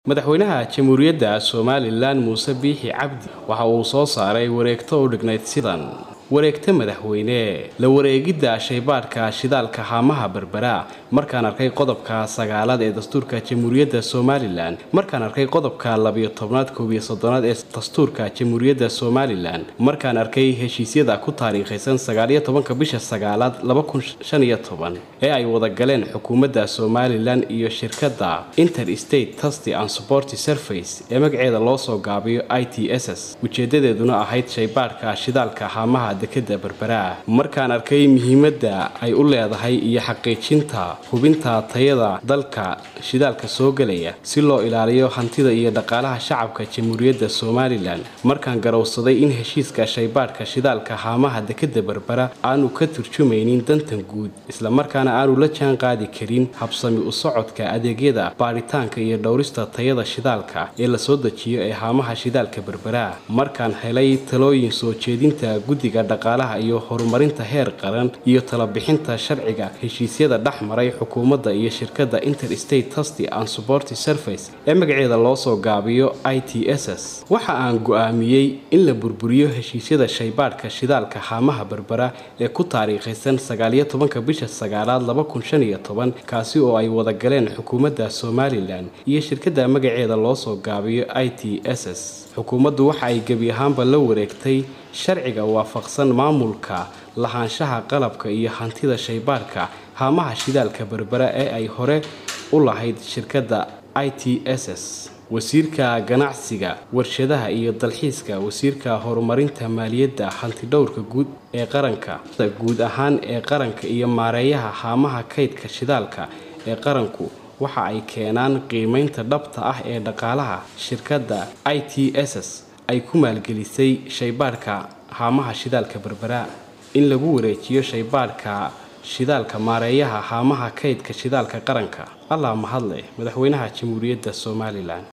madaxweynaha jamhuuriyadda somalilan muuse biixi cabdi waxa uu soo saaray wareegto u dhignayd sidan wareegta madaxweyne la wareegidda shaybaadhka shidaalka haamaha berbera markaan arkay qodobka sagaalaad ee dastuurka jamhuuriyadda somalilan markaan arkay qodobka labiyo tobnaad koobiyo soddonaad ee dastuurka jamhuuriyadda somalilan markaan arkay heshiisyada ku taariikhaysan sagaaliyo tobanka bisha sagaalaad laba kun shan iyo toban ee ay wada galeen xukuumadda somalilan iyo shirkadda interstate tasty and supporty surface ee magaceeda loo soo gaabiyo i t s s ujeedadeeduna ahayd shaybaadhka shidaalka haamaha dekada berbera markaan arkay muhiimadda ay u leedahay iyo xaqiijinta hubinta tayada dalka shidaalka soo gelaya si loo ilaaliyo hantida iyo dhaqaalaha shacabka jamhuuriyadda somalilan markaan garowsaday in heshiiska shaybaadhka shidaalka haamaha dekada berbera aanu ka turjumaynin dantan guud islamarkaana aanu la jaan qaadi karin habsami u socodka adeegyada baadhitaanka iyo dhowrista tayada shidaalka ee lasoo dejiyo ee haamaha shidaalka berbera markaan helay talooyin soo jeedinta guddiga dhaqaalaha iyo horumarinta heer qaran iyo talabixinta sharciga heshiisyada dhex maray xukuumadda iyo shirkadda interstate tasty and supporty surface ee magaceeda loo soo gaabiyo i t s s waxa aan go-aamiyey in la burburiyo heshiisyada shaybaadhka shidaalka haamaha berbera ee ku taariikhaysan sagaaliyo tobanka bisha sagaalaad laba kun shan iyo toban kaasi oo ay wada galeen xukuumadda somalilan iyo shirkadda magaceeda loo soo gaabiyo i t s s xukuumaddu waxa ay gebi ahaanba la wareegtay sharciga waafaqsan maamulka lahaanshaha qalabka iyo hantida shaybaadhka haamaha shidaalka berbera ee ay hore u lahayd shirkadda i t s s wasiirka ganacsiga warshadaha iyo dalxiiska wasiirka horumarinta maaliyadda hantidhowrka guud ee qaranka guud ahaan ee qaranka iyo maareeyaha haamaha kaydka shidaalka ee qaranku waxa ay keenaan qiimaynta dhabta ah ee dhaqaalaha shirkadda i t s s ay ku maalgelisay shaybaadhka haamaha shidaalka berbera in lagu wareejiyo shaybaadhka shidaalka maareeyaha haamaha kaydka shidaalka qaranka allaa mahadleh madaxweynaha jamhuuriyadda somalilan